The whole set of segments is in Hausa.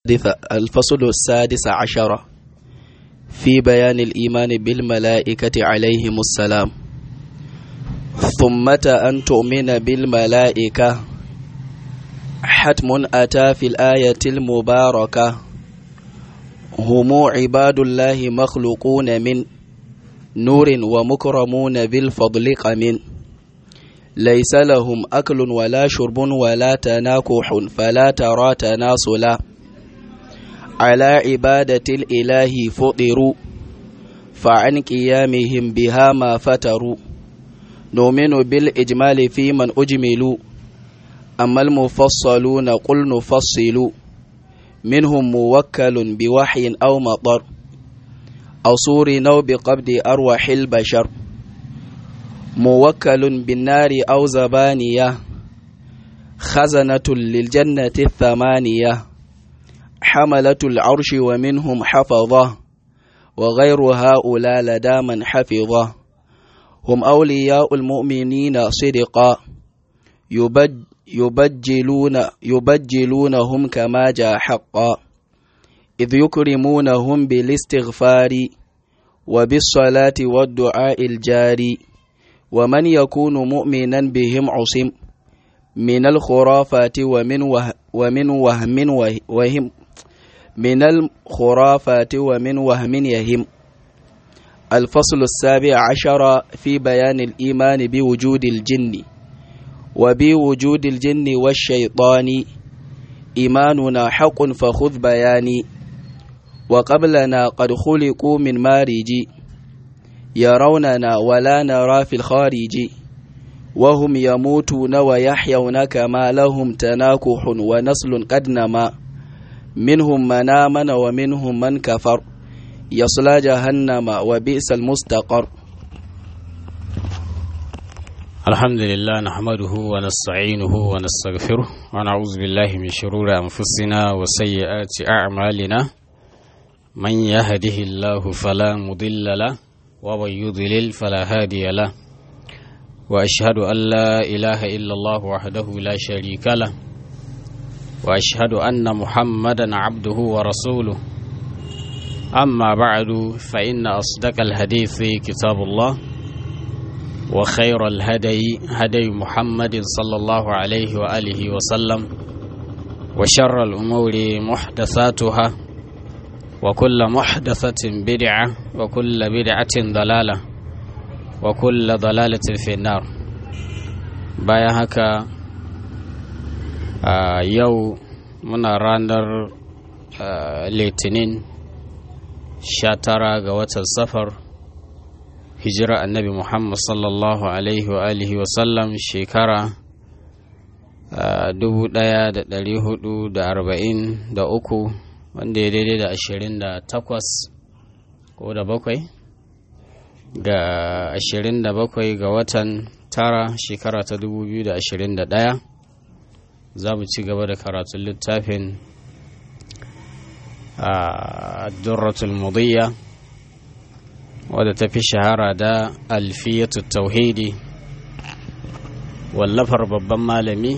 الفصل السادس عشر في بيان الإيمان بالملائكة عليهم السلام ثمة أن تؤمن بالملائكة حتم أتى في الآية المباركة هم عباد الله مخلوقون من نور ومكرمون بالفضل قمن ليس لهم أكل ولا شرب ولا تناكح فلا ترى تناسلا على عبادة الإله فطروا فعن قيامهم بها ما فتروا نؤمن بالإجمال في من أجملوا أما المفصلون قل نفصل منهم موكل بوحي أو مطر أو صور نو بقبض أرواح البشر موكل بالنار أو زبانية خزنة للجنة الثمانية حملة العرش ومنهم حفظة وغير هؤلاء لدى من حفظه هم أولياء المؤمنين صدقا يبج يبجلون يبجلونهم كما جاء حقا إذ يكرمونهم بالاستغفار وبالصلاة والدعاء الجاري ومن يكون مؤمنا بهم عصم من الخرافات ومن وه ومن وهم وهم من الخرافات ومن وهم يهم الفصل السابع عشر في بيان الإيمان بوجود الجن وبوجود الجن والشيطان إيماننا حق فخذ بياني وقبلنا قد خلقوا من مارج يروننا ولا نرى في الخارج وهم يموتون ويحيون كما لهم تناكح ونسل قد نما منهم من آمن ومنهم من كفر يصلى جهنم وبئس المستقر الحمد لله نحمده ونستعينه ونستغفره ونعوذ بالله من شرور أنفسنا وسيئات أعمالنا من يهده الله فلا مضل له ومن يضلل فلا هادي له وأشهد أن لا إله إلا الله وحده لا شريك له وأشهد أن محمدا عبده ورسوله أما بعد فإن أصدق الحديث كتاب الله وخير الهدي هدي محمد صلى الله عليه وآله وسلم وشر الأمور محدثاتها وكل محدثة بدعة وكل بدعة ضلالة وكل ضلالة في النار بايا هكا آه يو منا راندر آه litinin sha tara ga watan safar hijira annabi muhammad sallallahu alaihi wa alihi wasallam shekara dubu daya da dari hudu da arba'in da uku wanda ya daidai da ashirin da takwas ko da bakwai ga ashirin da bakwai ga watan tara shekara ta dubu biyu da ashirin da daya za mu ci gaba da karatun littafin durratul mudiyya wadda ta fi shahara da alfiyatu tauhidi wallafar babban malami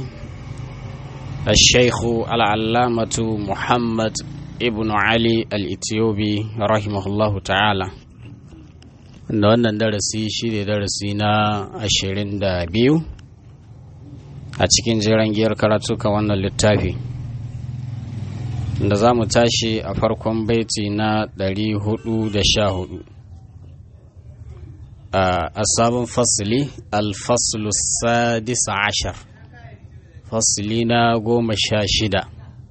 الشيخ العلامة محمد ابن علي الإثيوبي رحمه الله تعالى da wannan darasi shi ne darasi na ashirin da biyu a cikin jiran giyar karatuka wannan littafi da za mu tashi a farkon baiti na 414 a sabon fasili alfaslu sadis ashar fasili na goma sha shida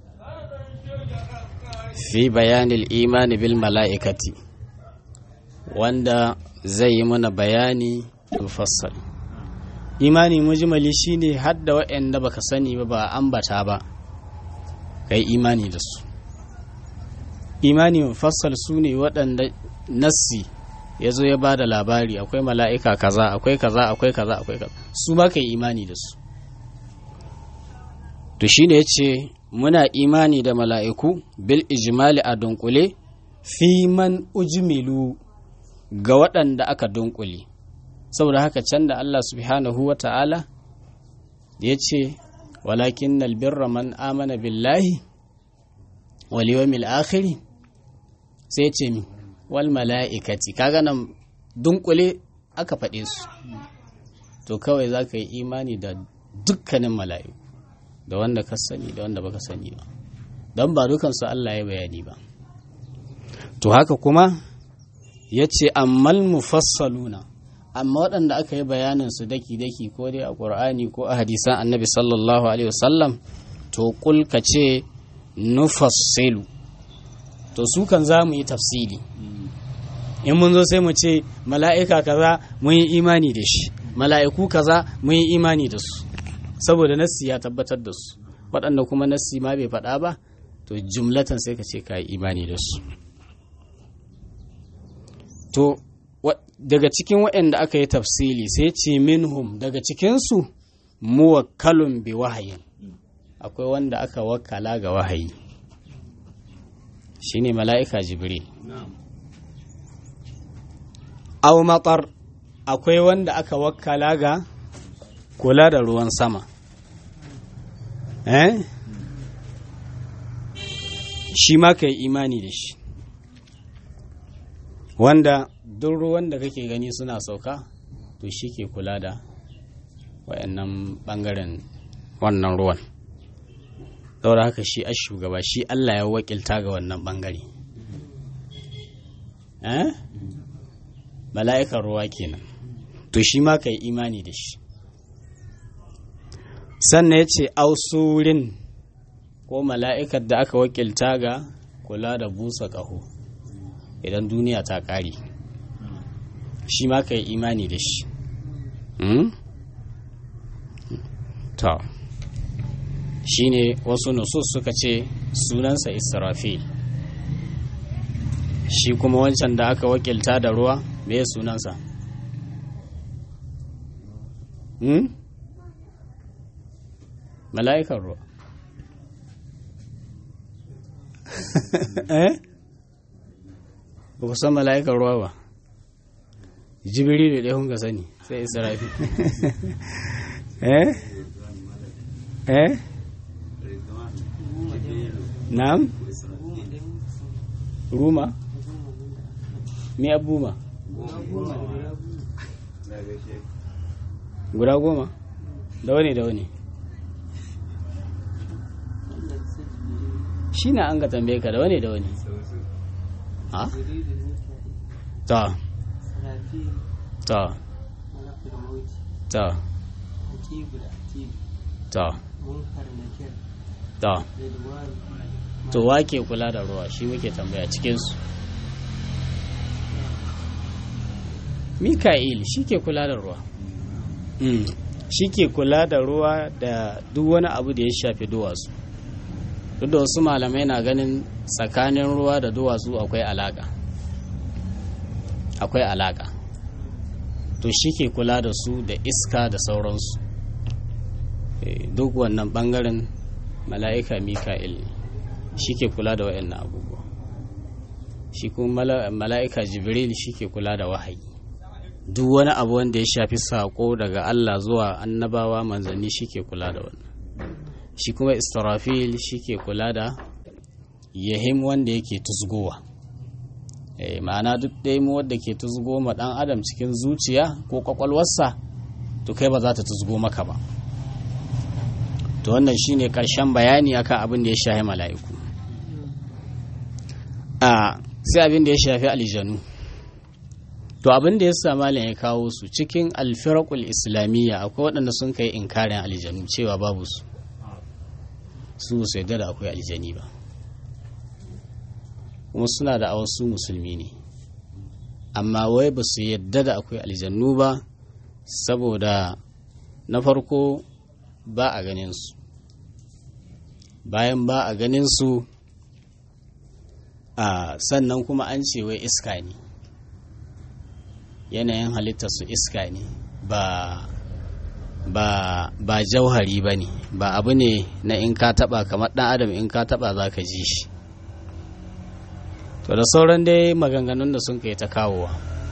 fi bayanin imani bil mala'ikati wanda zai yi mana bayani mufassal imani mujmali shine hadda waɗanda baka sani ba ba ambata ba kai imani da su imani mufassal su ne waɗanda nassi ya zo ya ba da labari akwai mala'ika kaza akwai kaza akwai kaza akwai kaza su ba kai imani da su to shi ne ya ce muna imani da mala'iku bil ijimali a dunkule fi man ujmilu ga waɗanda aka dunkule saboda haka can da Allah subhanahu wa ta'ala ya ce walakin nalbirra man amana billahi wal yawmil akhir sai ce mi wal mala'ikati kaga nan dunkule aka faɗe su to kawai za ka yi imani da dukkanin mala'iku da wanda ka sani da wanda baka sani ba don ba dukansu Allah ya bayani ba to haka kuma ya ce ammal mufassaluna amma waɗanda aka yi bayanin su daki-daki ko dai a ƙur'ani ko a hadisan annabi sallallahu alaihi wasallam to kulka ce nufassilu to su kan za mu yi tafsili in mun zo sai mu ce mala'ika kaza mun yi imani da shi mala'iku kaza mun yi imani da su saboda nassi ya tabbatar da su waɗanda kuma nassi ma bai faɗa ba to jumlatan sai ka ce ka yi imani da su to daga cikin waɗanda aka yi tafsili sai ce minhum daga cikinsu muwakkalun bi wahayin akwai wanda aka wakala ga wahayi shine mala'ika jibril aw matar akwai wanda aka wakala ga kula da ruwan sama eh shi ma ka yi imani da shi wanda duk ruwan da kake gani suna sauka to shi ke kula da wayannan bangaren wannan ruwan daura haka shi a shugaba shi Allah ya wakilta ga wannan bangare eh mala'ikan ruwa kenan to shi ma ka yi imani da shi sannan ya ce ausurin ko mala'ikar da aka wakilta ga kula da busa ƙaho idan duniya ta ƙare shi ma ka yi imani da shi to shi ne wasu nusus suka ce sunansa israfil shi kuma wancan da aka wakilta da ruwa me sunansa hmm? mala'ikan ruwa eh ba ku san mala'ikan ruwa ba jibiri da ɗaya hunga sani sai israfi eh eh na'am ruma me abuma guda goma da wani da wani shi na an ga tambaye ka da wani da wani ha? ta ta ta ta ta to wake kula da ruwa shi muke tambaya cikinsu mika'il shi ke kula da ruwa shi ke kula da ruwa da duk wani abu da ya shafi duwatsu duk da wasu malamai na ganin tsakanin ruwa da duwatsu akwai alaka akwai alaka to shi ke kula da su da iska da sauransu duk wannan bangaren mala'ika mika'il shi ke kula da wa'annan abubuwa shi kuma mala'ika jibril shi ke kula da wahayi duk wani abu wanda ya shafi saƙo daga Allah zuwa annabawa manzanni shi ke kula da wannan shi kuma israfil shi ke kula da yahim wanda yake tusgowa e, ma'ana duk ɗaya mu wadda ke tusgo ma ɗan adam cikin zuciya ko ƙwaƙwalwarsa to kai ba za ta tusgo maka ba to wannan shine ƙarshen bayani akan abin da ya shafi mala'iku a sai abin da ya shafi aljanu to abin da ya sa malam ya kawo su cikin alfirakul islamiyya akwai waɗanda sun kai inkarin aljanu cewa babu su su su yadda da akwai aljani ba kuma suna da wasu musulmi ne amma wai ba su yadda da akwai aljannu ba saboda na farko ba a ganin su bayan ba a ganin su a sannan kuma an ce wai iska ne yanayin halittarsu iska ne ba ba ba jauhari ba ne ba abu ne na in ka taba kamar dan adam in ka taba za ka ji shi to da sauran dai maganganun da sun kai ta kawowa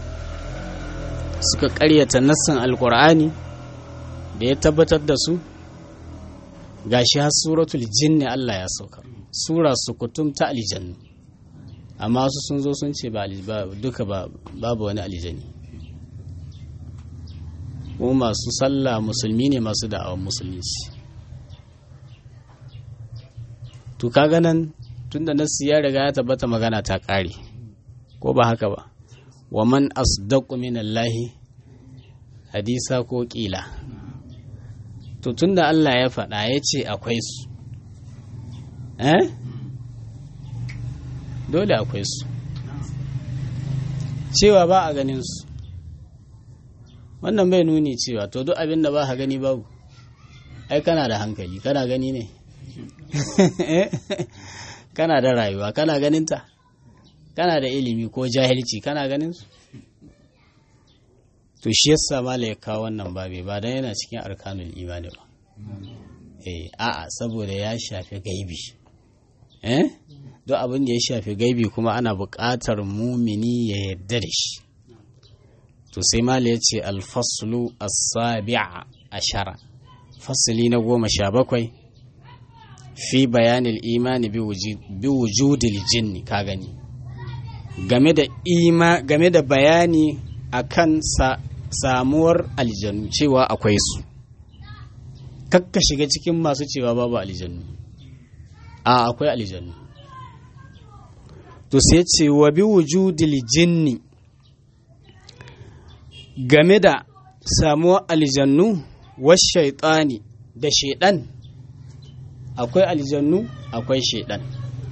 suka karyata nassan alkur'ani da ya tabbatar da su gashi har suratul jinni Allah ya sauka sura sukutum ta aljannu amma wasu sun zo sun ce ba duka babu wani aljani mu masu sallah musulmi ne masu da'awar musulunci to kaga nan tunda nasu ya riga ya tabbata magana ta ƙare ko ba haka ba wa man asdaqu minallahi hadisa ko ƙila to tunda Allah ya faɗa ya ce akwai su eh dole akwai su cewa ba a ganin su wannan bai nuni cewa to duk abin da ba ka gani babu ai kana da hankali kana gani ne kana da rayuwa kana ganinta kana da ilimi ko jahilci kana ganin su to shi yasa mala ya kawo wannan babe ba dan yana cikin arkanul imani ba eh a'a saboda ya shafi gaibi eh duk abin da ya shafi gaibi kuma ana buƙatar mumini ya yarda da shi to sai mala ya ce alfaslu as-sabi'a ashara fasali na goma sha bakwai fi bayanin imani bi wujudil jinni ka gani game da ima game da bayani akan sa, samuwar aljanu cewa akwai su kakka shiga cikin masu cewa babu aljanu a akwai aljanu to sai ce wa bi wujudil jinni game da samuwar aljannu wasu shaitani da shaidan akwai aljannu akwai shaidan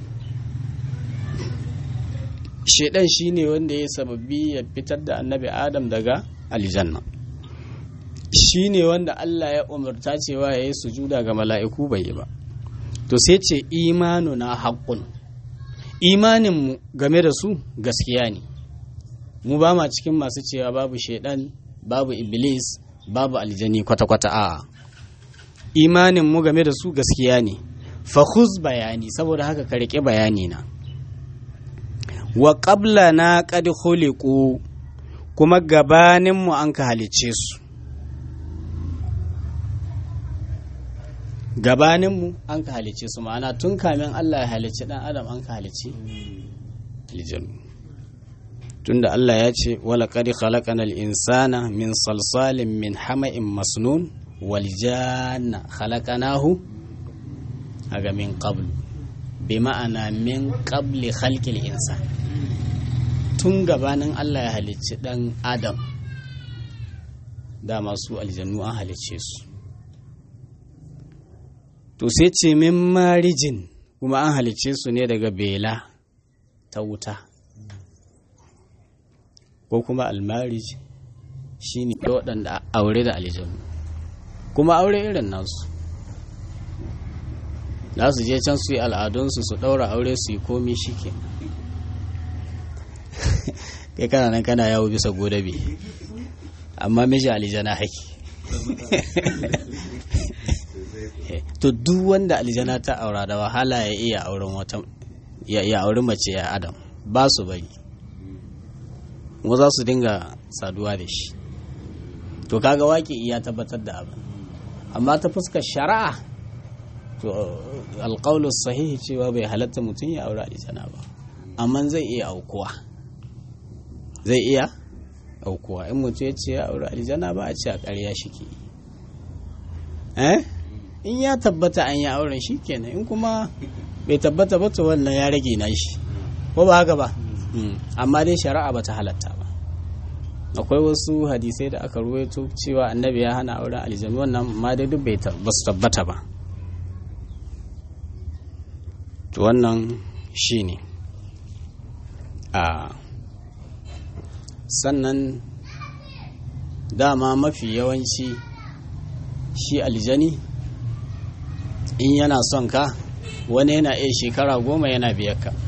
shaidan shine wanda ya sababi ya fitar da annabi adam daga aljanna shine wanda Allah ya umarta cewa ya yi sujuda ga mala'iku bai yi ba to sai ce imanu na haƙƙun imaninmu game da su gaskiya ne mu ba ma cikin masu cewa babu shaidan babu iblis babu aljani kwata-kwata a imaninmu game da su gaskiya ne fahuz bayani saboda haka ka riƙe bayani na wa ƙabla na ƙadi khuliqu kuma gabaninmu an ka halicce su gabaninmu an ka halicce su ma'ana tun kamin Allah ya halicci ɗan adam an ka halicci aljanu tunda Allah ya ce wala qad khalaqanal insana min salsalin min hama'in masnun wal janna khalaqanahu aga min qablu bi ma'ana min qabli khalqil insan tun gabanin Allah ya halicci dan Adam da masu aljannu an halicce su to sai ce min marijin kuma an halicce su ne daga bela ta wuta ko kuma almarij shi ne waɗanda aure da aljanu kuma aure irin nasu za su je can su yi al'adunsu su ɗaura aure su yi komi shi ke kai kana nan kana yawo bisa godabe amma miji aljana haki to duk wanda aljana ta aura da wahala ya iya auren wata ya auri mace ya adam ba su bari kuma za su dinga saduwa da shi to kaga waƙi ya tabbatar da abin amma ta fuskar shari'a to alƙaunar sahihi cewa bai halatta mutum ya aure aljana ba amma zai iya aukuwa zai iya aukuwa in mutum ya ce ya aure aljana ba a ce a ƙarya shi ke eh in ya tabbata an yi auren shi kenan in kuma bai tabbata ba to wannan ya rage na shi ko ba haka ba amma dai shari'a ba ta halatta ba akwai wasu hadisai da aka ruwaito cewa annabi ya hana auren aljanu wannan ma dai duk bai ba su tabbata ba to wannan shi ne a sannan dama mafi yawanci shi aljani in yana son ka wani yana iya shekara goma yana biyar ka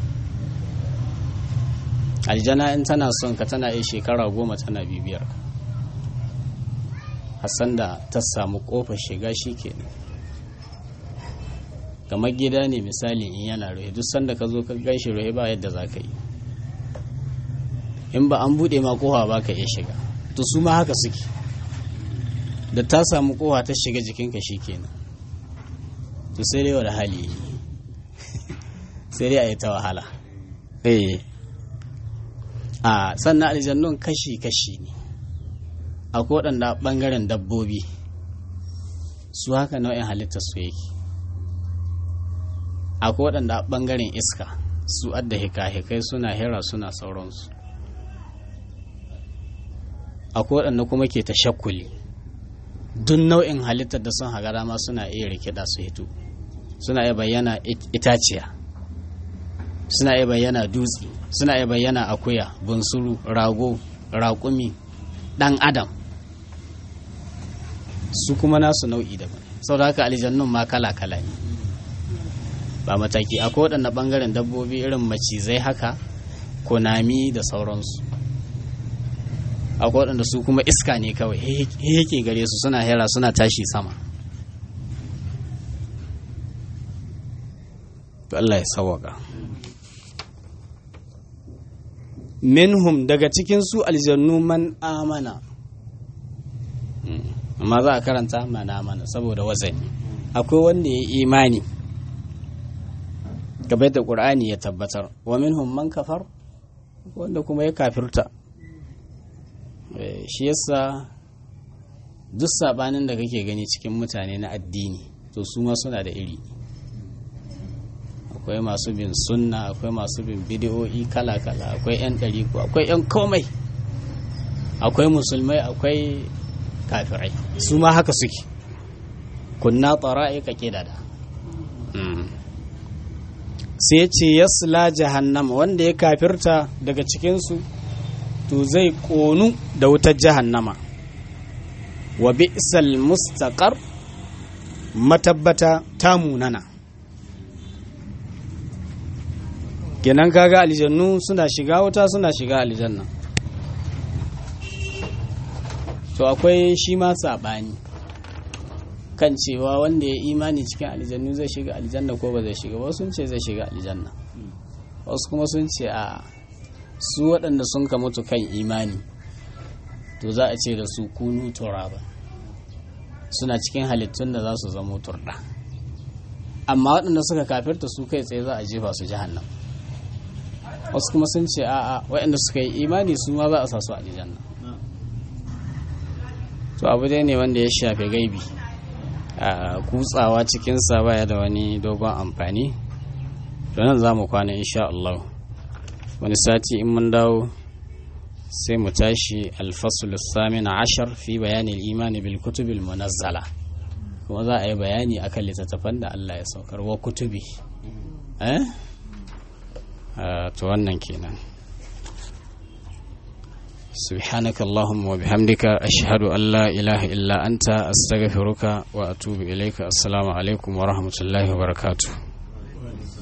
aljana in tana son ka tana iya shekara goma tana bibiyar ka hassan da ta samu kofar shiga shi ke kamar gida ne misali in yana rohe duk sanda ka zo ka gaishe rohe ba yadda za ka yi in ba an buɗe ma kowa ba ka iya shiga to su ma haka suke da ta samu kowa ta shiga jikinka shi kenan to sai dai wani hali sai dai a yi ta wahala eh a sannan aljannun kashi-kashi ne akwai waɗanda ɓangaren dabbobi su haka nau'in halittar su yake akwai waɗanda ɓangaren iska su adda hika-hikai suna hera suna sauransu akwai waɗanda kuma ke ta shakuli duk nau'in halittar da sun haga dama suna iya rikida su hito suna iya bayyana itaciya suna iya bayyana dutse suna iya bayyana akuya bunsuru rago raƙumi ɗan adam su kuma nasu nau'i daban sau da haka aljannun ma kala-kala ne ba mataki akwai waɗanda ɓangaren dabbobi irin macizai haka konami da sauransu akwai waɗanda su kuma iska ne kawai yake gare su suna hera suna tashi sama Allah ya sawaka minhum daga cikin su aljannu man amana amma za a karanta mana mana saboda wazani akwai wanda ya imani gabai da ƙur'ani ya tabbatar wa minhum man kafar wanda kuma ya kafirta shi yasa duk sabanin da kake gani cikin mutane na addini to su ma suna da iri akwai masu bin sunna akwai masu bin bidiyoyi kala-kala akwai 'yan ɗariku akwai 'yan komai akwai musulmai akwai kafirai su ma haka suke kunna tsara'i ka da sai ce yasla jahannama wanda ya kafirta daga cikinsu to zai ƙonu da wutar jahannama wa bi'sal mustaqar matabbata ta munana kenan kaga aljannu suna shiga wuta suna shiga aljanna to akwai shi ma saɓani kan cewa wanda ya imani cikin aljannu zai shiga aljanna ko ba zai shiga wasu sun ce zai shiga aljanna wasu kuma sun ce a su waɗanda sun ka mutu kan imani to za a ce da su kunu turaba suna cikin halittun da za su zama turɗa amma waɗanda suka kafirta su kai tsaye za a jefa su jahannam wasu kuma sun ce a'a waɗanda suka yi imani su ma za a sa su a aljanna to abu dai ne wanda ya shafi gaibi a kutsawa cikinsa baya da wani dogon amfani to nan za mu kwana insha Allah wani sati in mun dawo sai mu tashi alfasul samin ashar fi bayanin imani bil kutubil munazzala kuma za a yi bayani akan littattafan da Allah ya saukar wa kutubi eh to wannan kenan سبحانك اللهم وبحمدك أشهد أن لا إله إلا أنت أستغفرك وأتوب إليك السلام عليكم ورحمة الله وبركاته